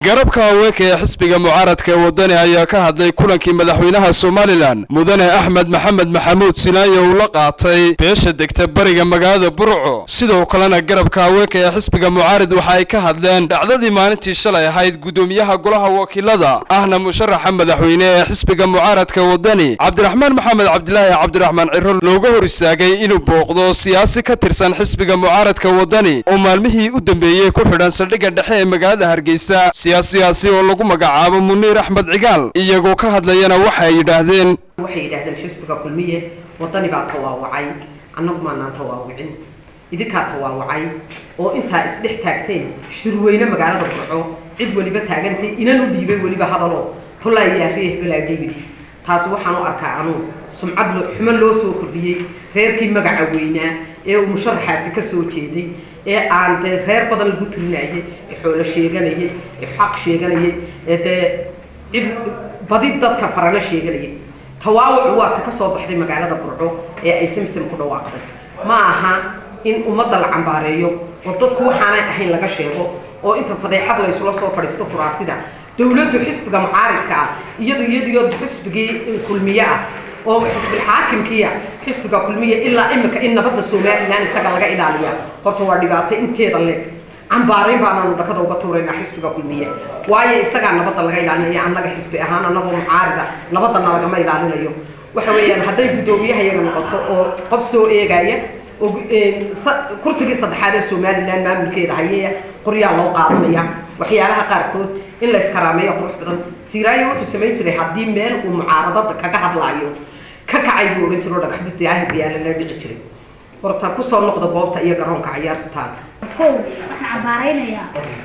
garabka haweenka ee xisbiga mucaaradka ee wadani ayaa ka hadlay kulankii madaxweynaha somalilan mudane axmed maxamed maxamuud sinaayo uu la qaatay beesha degta bariga magaalada burco sidoo kalena garabka haweenka ee xisbiga mucaarid waxa ay ka hadleen dhacdadii maalintii shalay ahayd guddoomiyaha golaha wakiilada ahna musharaxa madaxweyne ee xisbiga mucaaradka wadani cabdiraxmaan maxamed cabdilaahi cabdiraxmaan ciro looga hor istaagay inuu booqdo siyaasi ka tirsan xisbiga mucaaradka wadani oo maalmihii u dambeeyey ku xidhan saldhigga dhexe ee magaalada hargeysa siyaasiyaasi oo lagu magacaabo muniir axmed cigaal iyagoo ka hadlayana waxay yidhaahdeen waxay yidhaahdeen xisbiga kulmiye wadani baa tawaawacay annagu maanaan tawaawicin idinkaa tawaawacay oo intaa isdhex taagteen shirweyne magaalada burco cid weliba taagantay inan u dhiibay weliba hadaloo tolaayaariye hebelaa david taasi waxaan u arkaa anuu sumcad xumo loo soo kordhiyey reerkii magaca weynaa ee uu musharaxaasi ka soo jeeday ee aan dee reer badan lagu tirinayay ee xoolo sheeganayay ee xaq sheeganayay ee dee cid badi dadka farano sheeganayay tawaawucu waa ta ka soo baxday magaalada burco ee ay samsam ku dhawaaqday ma aha in ummadda la cambaareeyo oo dadku waxaanay ahayn laga sheego oo inta fadeexad laysula soo fadhiisto kuraasida dowladdu xisbiga mucaaridka ah iyadu iyadiyo xisbigii kulmiye ah oo xisbilxaakimkiia xisbiga kulmiya ilaa imika in nabadda somalilan isaga laga ilaaliya horta waa dhibaato inteeda leeg cambaarayn baanaanu dhakada uga tuuraynaa xisbiga kulmiye waayo isagaa nabadda laga ilaalinaya annaga xisbi ahaan annagoo mucaarida nabadana lagama ilaalinayo waxa weeyaan hadday guddoomiyaha iyaga noqoto oo qof soo eegaya oo kursigii saddexaad ee somalilan maamulkeeda hayaya qoryaa loo qaadanaya waxyaalaha qaarkood in la iskaraameeyo qurux badan siiraayo wuxuu samayn jiray haddii meel uu mucaaradada kaga hadlaayo ka kacay buu odhan jiro dhagaxbid daahir yaala la dhici jiray horta kusoo noqda goobta iyo garoonka ciyaartaan kow waxaan cambaaraynayaa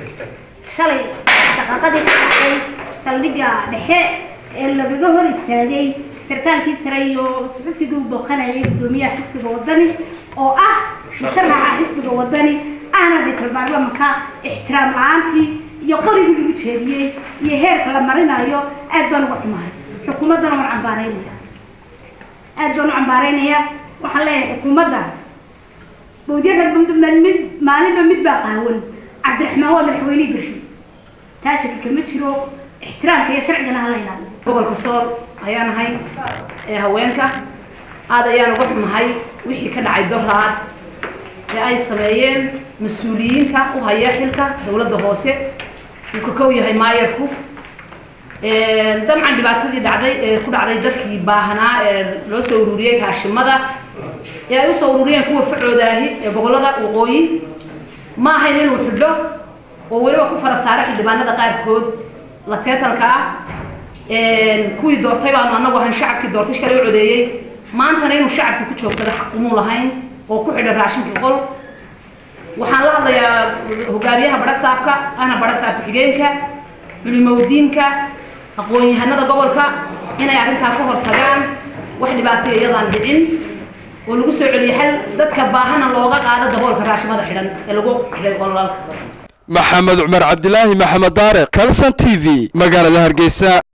shalay shaqaqadii ka dhacday saldhigga dhexe ee lagaga hor istaagay sarkaalkii sare iyo suxufigii u booqanayay guddoomiyaha xisbiga wadani oo ah musharaxa xisbiga wadani ahna ra-iisul baarlamanka ixtiraam la-aantii iyo qorigii lagu jeediyey iyo heerka la marinayo aad baan uga xumahay xukuumaddana waan cambaaraynaya aad baan u cambaaraynayaa waxaan leeyahay xukuumadda bawdyada mid maalinba mid baa qaawan cabdiraxmaan waa madaxweynihii bershi taa shaki kama jiro ixtiraamka iyo sharcigana hala ilaaliyo gobolka sool ayaan ahay ee haweenka aad ayaan uga xumahay wixii ka dhacay doraad ee ay sameeyeen mas-uuliyiinta u haya xilka dowladda hoose uu ka kow yahay maayarku dabcan dhibaatadii dhacday ee ku dhacday dadkii baahanaa ee loo soo ururiyey raashimada ee ay usoo ururiyeen kuwa facoodahi ee gobollada waqooyi ma ahayn inuu xidho oo weliba ku fara saara xildhibaanada qaarkood la teetalka ah kuwii doortay baanu annagu ahan shacabkii doortay shalay u codeeyey maantana inuu shacabkii ku joogsado xaq umuu lahayn oo ku xidha raashinkii qol waxaan la hadlayaa hogaamiyaha badhasaabka ana badhasaab ku-xigeenka culimowdiinka aqoon-yahanada gobolka inay arrintaa ka hortagaan wax dhibaataya iyadaan dhicin oo lagu soo celiyo xal dadka baahana looga qaado daboolka raashimada xidhan ee lagu xidhay qolalka maxamed cumar cabdilaahi maxamed daariq kalson t v magaalada hargeysa